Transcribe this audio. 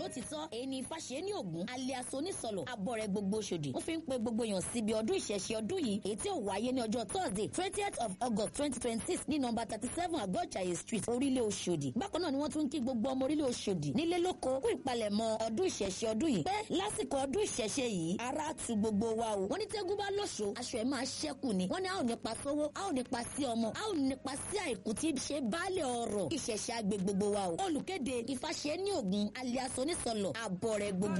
lótìtọ́ èyí ni fàṣẹ ní ògún alias onísọlọ abọ́rẹ̀ gbogbo ṣòdì wọ́n fi ń pe gbogbo èèyàn síbi ọdún ìṣẹ̀ṣe ọdún yìí èyí tí ó wáyé ní ọjọ́ thursday twentieth of august twenty twenty six ní nọmba thirty seven àgọ́jàyè street orílẹ̀ oṣòdì bákan náà ni wọ́n tún ń kí gbogbo ọmọ orílẹ̀ oṣòdì nílé lóko kú ìpalẹ̀mọ́ ọdún ìṣẹ̀ṣe ọdún yìí pé lásìkò ọdún ìṣẹ̀ṣe yìí ara tu gbogbo wa o wọ́n ní tẹ́gùn bá lóṣo aṣọ ẹ̀ máa ṣẹ́kù ni wọ́n ní a ò nípa sówó a ò nípa sí ọmọ a ò nípa sí àìkú tí ṣe baálé ọrọ̀ ìṣẹ̀ṣe àgbè gbogbo wa o olùkéde ìfàṣẹ ní ògùn alias onísọlọ àbọ̀ rẹ̀ gbogbo